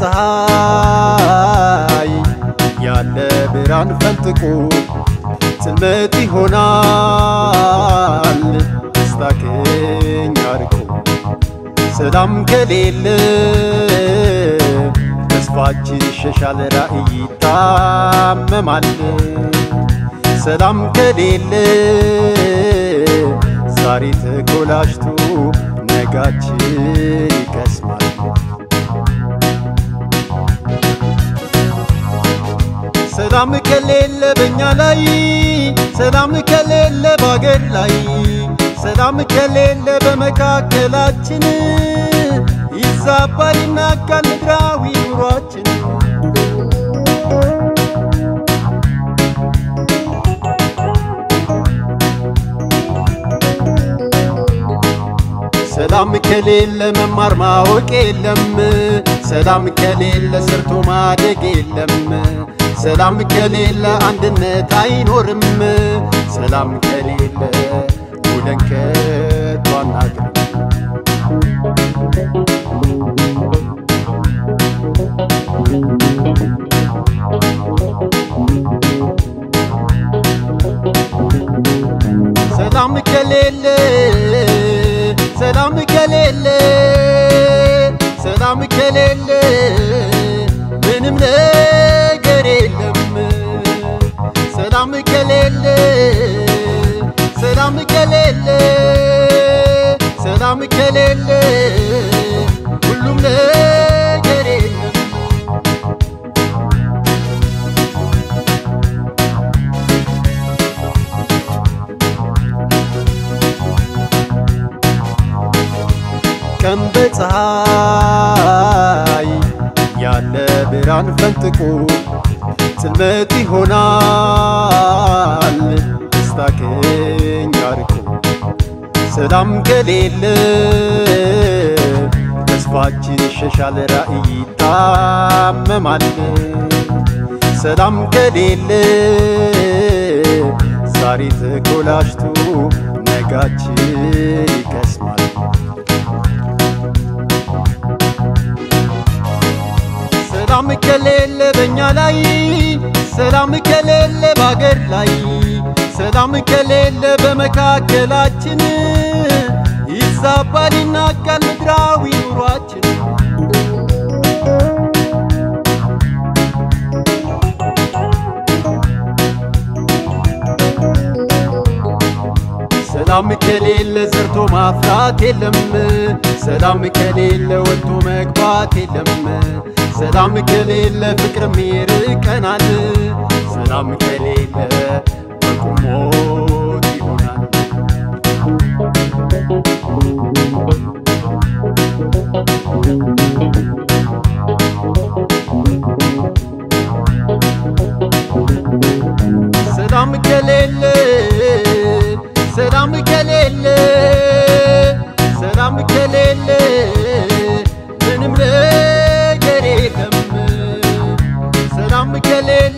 በፀሐይ ያለ ብርሃን ፈንጥቆ ጽልመት ይሆናል ደስታ ከኛ ርቆ ሰላም ከሌለ ተስፋችን ይሸሻል ራእይ ይታመማል ሰላም ከሌለ ዛሬ ተኮላሽቶ ነጋችን ይከስማል ሰላም ከሌለ በእኛ ላይ ሰላም ከሌለ በአገር ላይ ሰላም ከሌለ በመካከላችን ይዛባል ይናጋል ምድራዊ ኑሯችን ሰላም ከሌለ መማር ማወቅ የለም ሰላም ከሌለ ሰርቶ ማደግ የለም ሰላም ከሌለ አንድነት አይኖርም ሰላም ከሌለ ውለን ከቶ አናድርም ሰላም ከሌለ ሰላም ከሌለ ሰላም ከሌለ ምንም ነገር የለም ሰላም ከሌለ ሰላም ከሌለ ሰላም ከሌለ ሁሉም ነገር የለም ቀን በፀሐይ ያለ ብርሃን ፈንጥቆ ጽልመት ይሆናል ደስታ ከኛ ርቆ ሰላም ከሌለ ተስፋችን ይሸሻል ራእይ ይታመማል ሰላም ከሌለ ዛሬ ተኮላሽቶ ነጋችን ይከስማል ሰላም ከሌለ በእኛ ላይ ሰላም ከሌለ በአገር ላይ ሰላም ከሌለ በመካከላችን ይዛባል ይናጋል ምድራዊ ኑሯችን ሰላም ከሌለ ዘርቶ ማፍራት የለም ሰላም ከሌለ ወጥቶ መግባት የለም ሰላም ከሌለ ፍቅርም ይርቀናል ሰላም ከሌለ በቁሞት ይሆናል ሰላም ከሌለ ሰላም ከሌለ ሰላም ከሌለ ምንም ነገር የለም ሰላም ከሌለ